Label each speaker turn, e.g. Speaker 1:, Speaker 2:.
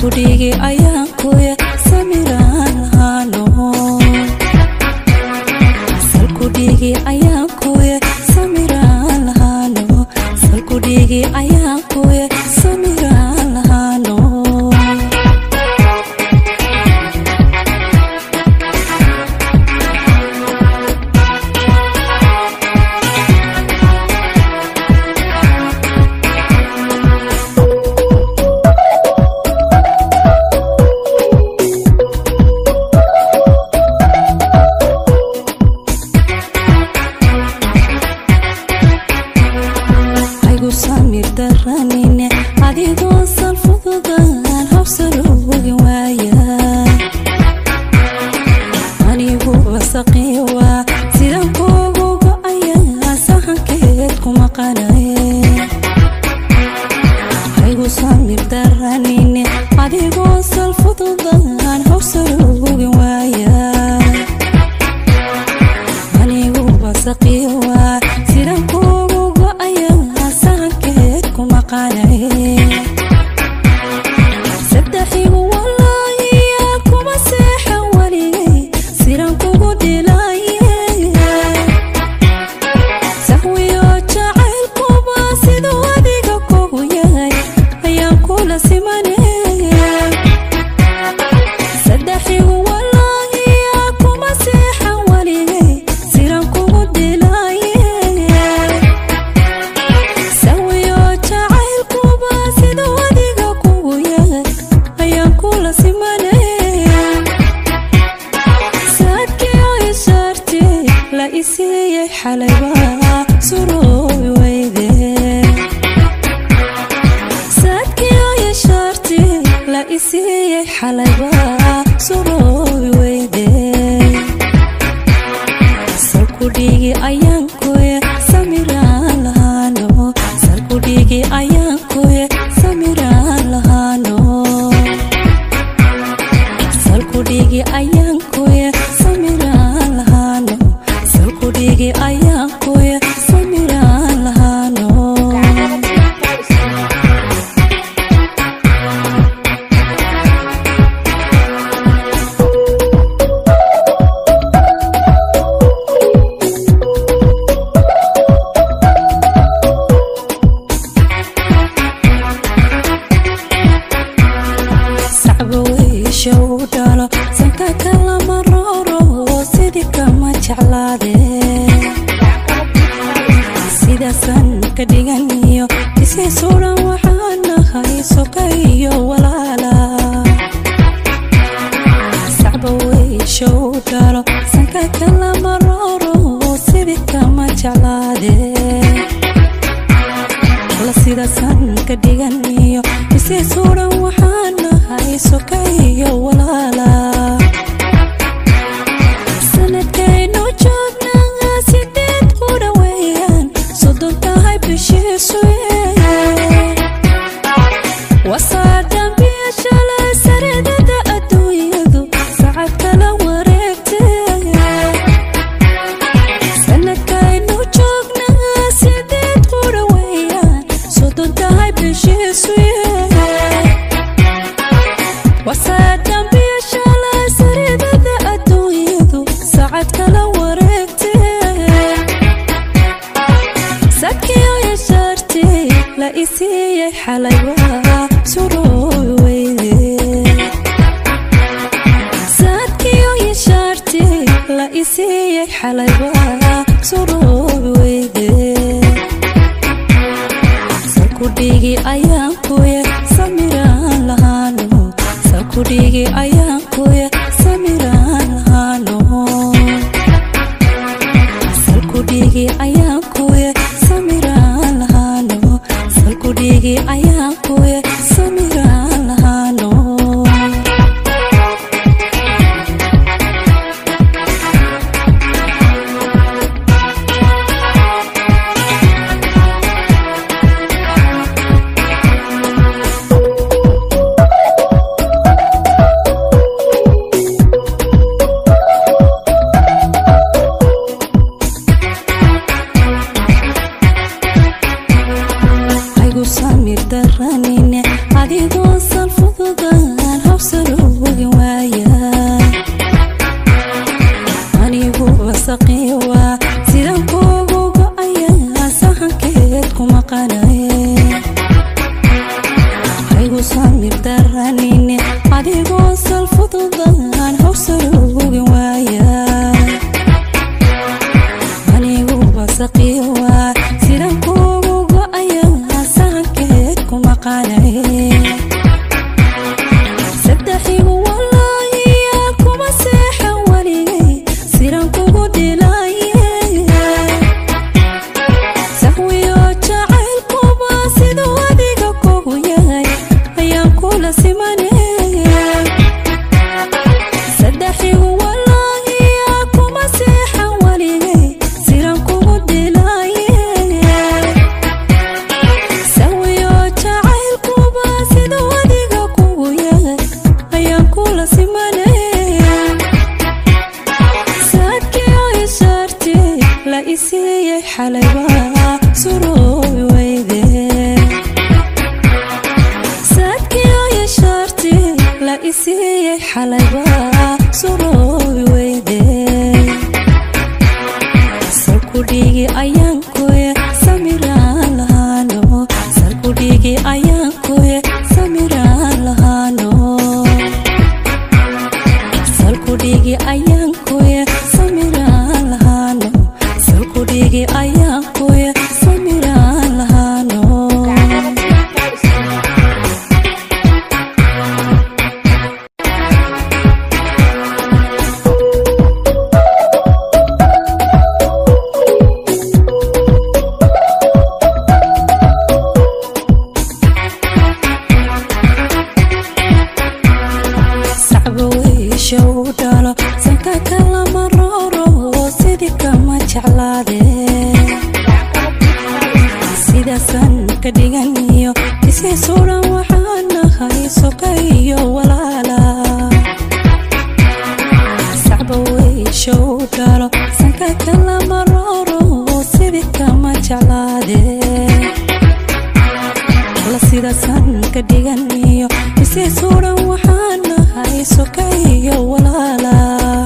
Speaker 1: salkudhigi ayaan kuye samiraan lahaano salkudhigi ayaan kuye samiraan lahaano salkudhigi ayaan kuye samiraan lahaano haygu samir daranine adigoo sal fududaan habsaloogi waaya anigu wasaqiiwa sidan kuugu go'aya sahankeed kuma qanaye haygu samir daranine adigoo sal fududaan habsaloogi waaya anigu wasaqiiwa sidan kuugu go'aya sahankeed kuma qanaye saddexigu walaahiya kuma seexan weligay sidan kugu dhilaye sahwiyo jacaylkuba siduu adiga kugu yahay ayaan kula simanaya saddexigu walaahiya kuma seexan weligay sidan kugu dhilaye sawiyo jacaylkuba siduu adiga kugu yahay ayaan kula simanaya saadkiyo ishaarti la isiiyey xalayba suroobi weyde saadkiyo ishaarti la isiiyey xalayba suroobi weyde salkudhigi ayaan kuye samiraan lahaano salkudhigi ayaan kuye samiraan lahaano salkudhigi ayaan kuye samiraan lahaano salkudhigi ayaan kuye samiraan lahaano sacba weysha u dhalo sanka kalama rooro sidii kama jeclaade sidaasan ka dhiganiyo isii sudan waxaan nahay soka iyo walaala sacba weysha u dhalo sanka kalama rooro sidii kama jeclaade la sidaasan ka dhiganiyo isii sudan waxaan nahay soka iyo walaala sanadkaynu joognaa sideed ku dhaweeyaan soddon tahay bishiisu wasaa dambiya shalay saridada adduunyadu sacad kala wareegtay sanadkaynu joognaa sideed ku dhaweeyaan soddon tahay bishiisu wasaa dambiya shalay saridada adduunyadu sacad kala wareegtay sadkiyo yashaarti la isiiyey xalayba suroobi weyde saadkiyo yashaarti la isiiyey xalayba suroobi weyde salkudhigi ayaan kuye samiraan lahaano salkudhigi ayaan kuye samiraan lahaano salkudhigi ayaan kuye samiraan lahaano salkudhigi ayaan kuye samiraan lahaano garanayne adigoo sal fududaan hawsaluugi waaya anigu basaqiiwa sidan kuugu go'aya sahankeed ku maqaanay saddexigu walaahiya kuma seexan weligay siran kugu dhilaye sahwiyo jacaylkuba siduu adiga kugu yahay ayaan kula simanaya saddexigu walaahiya kuma seexan weligay siran kugu dhilaye sahwiyo jacaylkuba siduu adiga kugu yahay ayaan kula simanaya saadkii ay saartay la isiiyey xalayba suroobi weyde saadkii ay saartay la isiiyey xalayba suroobi weyde salkudhigi ayaan kuye samiraan lahaano salkudhigi ayaan kuye samiraan lahaano salkudhigi ayaan kuye samiraan lahaano salkudhigi ayaan kuye samiraan lahaano sacba weysha u dhalo sanka kalama rooro sidii kama jeclaade sidaasan ka dhiganiyo isiisuudhan waxaan nahay soka iyo walaala sacba weysha u dhalo sanka kalama rooro sidii kama jeclaade la sidaasan ka dhiganiyo isiisuudhan waxaan nahay soka iyo walaala